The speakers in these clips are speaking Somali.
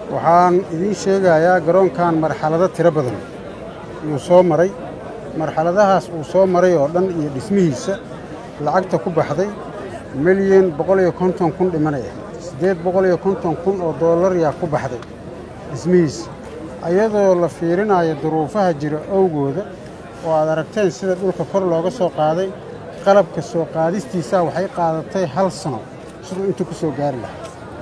waxaan idiin sheegayaa garoonkan marxalado tiro badan iyuu soo maray marxaladahaas uu soo maray oo dhan iyo dhismihiisa lacagta ku baxday milyan boqol iyo konton kun dhimanay ahayd siddeed boqol iyo konton kun oo doolar yaa ku baxday dhismihiisa ayadoo la fiirinayo duruufaha jira owgooda oo aad aragteen sida dhulka kor looga soo qaaday qalabka soo qaadistiisaa waxay qaadatay hal sano siduu intuu ku soo gaari lahaa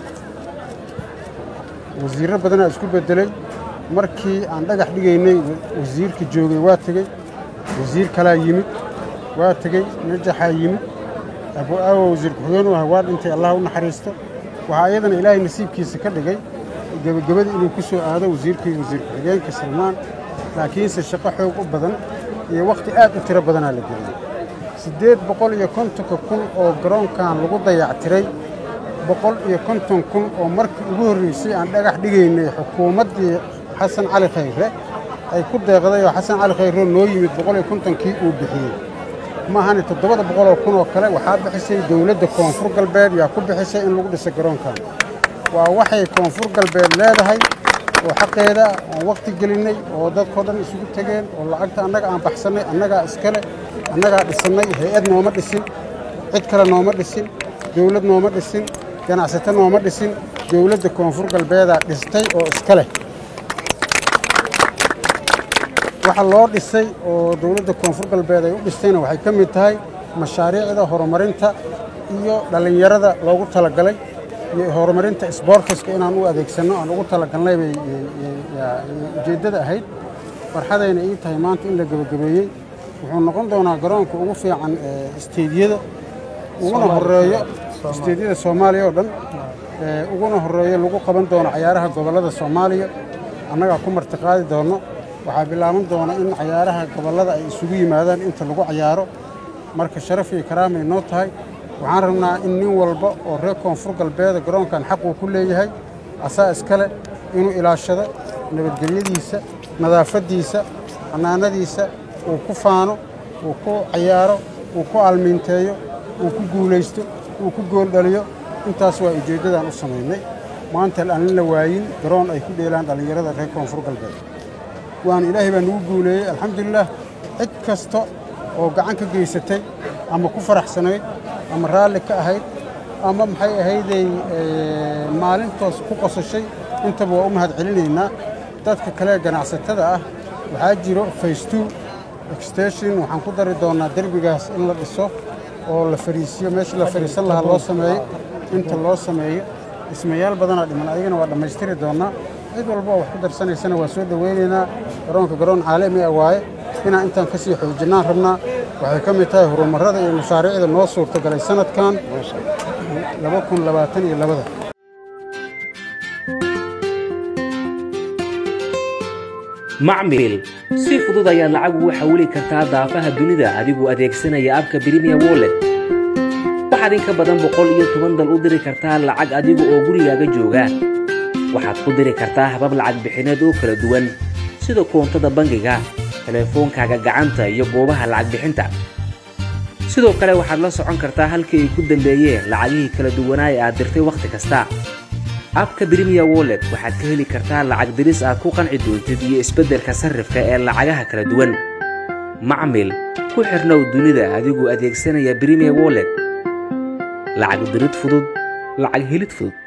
wasiirro badanaa isku beddelay markii aan dhagax dhigaynay wasiirka joogay waa tegey wasiir kalaa yimid waa tegey najaxaa yimid abu-aawo wasiir ku-xigeen u ah waa dhintay allah u naxariisto waxaa iyadana ilaahay nasiibkiisa ka dhigay gebagabada inuu ku soo aado wasiirkii wasiir ku-xigeenka salmaan laakiinse shaqo xoog u badan iyo wakhti aad u tiro badanaa la geliyey siddeed boqol iyo kontonka kun oo garoonkan lagu dayactiray boqol iyo konton kun oo markii ugu horraysay aan dhagax dhigaynay xukuumaddii xasan cali khayre ay ku deeqday oo xasan cali khayre noo yimid boqol iyo kontonkii uu bixiyey maahane toddobada boqoloo kun oo kale waxaa bixisay dowladda koonfur galbeed yaa ku bixisay in lagu dhiso garoonkan waa waxay koonfur galbeed leedahay oo xaqeeda aan wakhti gelinnay oo dadkao dhan isugu tegeen oo lacagta annaga aan baxsannay annagaa iskale annagaa dhisannay hay-ad nooma dhisin cid kale nooma dhisin dowlad nooma dhisin ganacsato nooma dhisin dowladda koonfur galbeedaa dhistay oo iska leh waxa loo dhisay oo dowladda koonfur galbeed ay u dhistayna waxay ka mid tahay mashaariicda horumarinta iyo dhallinyarada loogu talagalay iyo horumarinta sboortiska inaan u adeegsanno aan ugu talagalnay bay ujeeddada ahayd farxadayna ii tahay maanta in la gebagabeeyey wuxuu noqon doonaa garoonka ugu fiican isteediyada uguna horeeyo isteedyada soomaaliya oo dhan uguna horeeyo lagu qaban doono cayaaraha gobollada soomaaliya annagaa ku martiqaadi doonno waxaa bilaaban doona in cayaaraha gobollada ay isugu yimaadaan inta lagu cayaaro marka sharaf iyo karaamay noo tahay waxaan rabnaa in nin walba oo reer koonfur galbeeda garoonkan xaq uu ku leeyahay asaa iskale inuu ilaashado nabadgelyadiisa nadaafaddiisa xanaanadiisa uu ku faano uu ku cayaaro uu ku almiinteeyo uu ku guulaysto uu ku gooldhaliyo intaas waa ujeeddadaan u samaynay maanta aan la waayin garoon ay ku dheelaan dhallinyarada reer koonfur galbeed waana ilaahay baa nagu guuleeyey alxamdulilah cid kasta oo gacan ka geysatay ama ku faraxsanayd ama raalli ka ahayd ama maxay ahayday maalintoos ku qosashay intaba waa u mahad celinaynaa dadka kale ganacsatada ah waxaa jiro faystu extension waxaan ku dari doonnaa derbigaas in la dhiso oo la fariisiyo meesha la fariisan lahaa loo sameeyo inta loo sameeyo dhismayaal badanaa dhiman ayagana waa dhammaystiri doonnaa cid walba oo wax ku darsanaysana waa soo dhowaynaynaa garoonka garoon caalami ah waaye inaan intaan ka sii xoojinaan rabnaa waxay ka mid tahay horumarrada iyo mashaariicda noo suurtagalay sanadkan laba kun labaatan iyo labada macmil si fudud ayaad lacag ugu xawili kartaa daafaha dunida adigoo adeegsanaya abka brimiya wollet waxaad in ka badan boqol iyo toban dal u diri kartaa lacag adiga oo gurigaaga jooga waxaad ku diri kartaa habab lacag bixineed oo kala duwan sida koontada bangiga telefoonkaaga gacanta iyo goobaha lacag bixinta sidoo kale waxaad la socon kartaa halkii ay ku dambeeyeen lacagihii kala duwanaa ee aad dirtay wakhti kasta abka brimiya wollet waxaad ka heli kartaa lacag diris aad ku qanci doontid iyo isbeddelka sarrifka ee lacagaha kala duwan macmil ku xirnow dunida adigoo adeegsanaya brimiya wollet lacag dirid fudud lacag helid fudud